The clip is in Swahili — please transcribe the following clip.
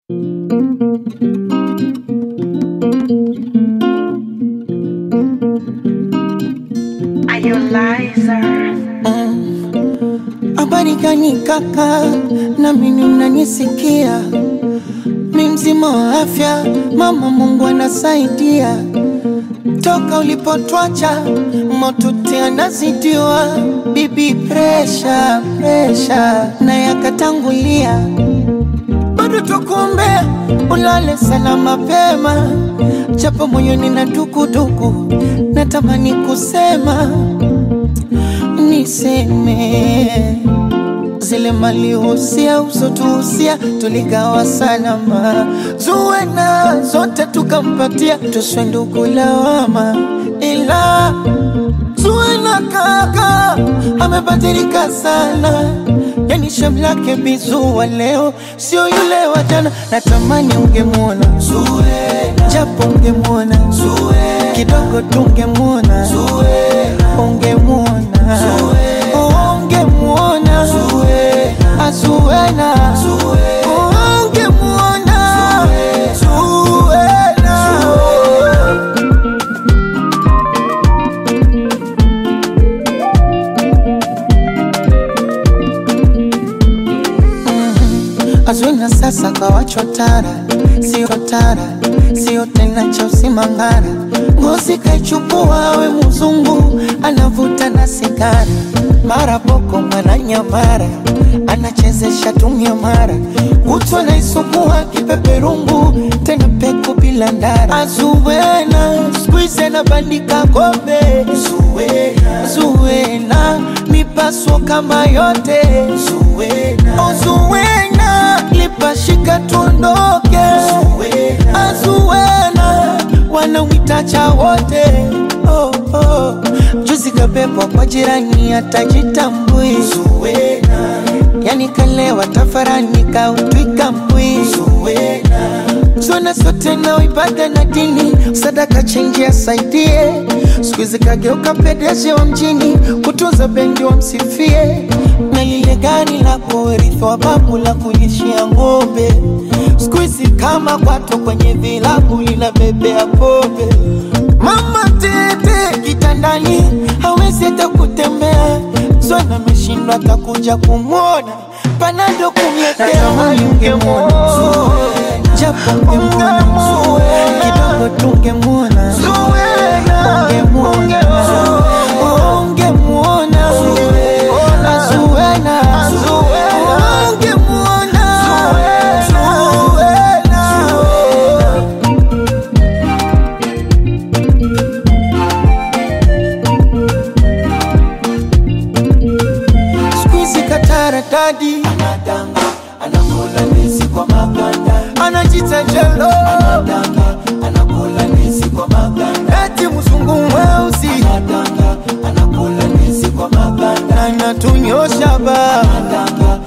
Habari gani kaka, na mimi unanisikia? Mi mzima wa afya, mama Mungu anasaidia. Toka ulipotwacha motote anazidiwa, bibi presha presha na yakatangulia, bado tukuombea ulale sana mapema, japo moyoni na dukuduku, natamani kusema niseme zile malihusia usotuhusia tuligawa salama, zuwena zote tukampatia, tuswe ndugu lawama, ila zuwena kaka amebadilika sana, yani shem lake bizuwa leo sio yule wa jana. Natamani ungemwona Zuwena, japo ungemwona Zuwena, kidogo tungemwona Zuwena, ungemwona ungemwona Zuwena, Zuwena, ungemwona Zuwena. Azwina sasa kawachwa tara, sio tara, sio tena cha usimangara. Ngozi kaichukua we mzungu, anavuta na sigara, mara boko mara nyamara, anachezesha tumia mara, kutwa naisugua kipeperungu, tena peku bila ndara. Azuwena squeeze anabandika kombe, Zuwena, Zuwena mipaso kama yote, Zuwena, oh Zuwena lipashika tuondoke, Azuwena wanamwitacha wote oh, oh. Juzi kabebwa kwa jirani atajitambui Zuwena, yani kalewa tafarani kautwika mbwi Zuwena, zona sote na ibada na dini, sadaka chenji asaidie. Siku hizi kageuka pedeshi wa mjini, kutunza bendi wa msifie, na lile gari la kurithi wa babu la kulishia ng'ombe. Siku hizi kama kwato kwenye vilabu linabebea pombe. Mama tete kitandani, hawezi hata kutembea, zona ameshindwa atakuja kumwona, panado kumletea. Natamani ungemwona japo ungemwona kidogo tungemwona ungemwona ungemwona Zuwena ungemwona Zuwena siku hizi kataradadi anadanga anakula ndizi kwa maganda anajita jelo anadanga anakula ndizi kwa maganda eti mzungu mweusi anadanga anakula ndizi kwa maganda anatunyosha ba anadanga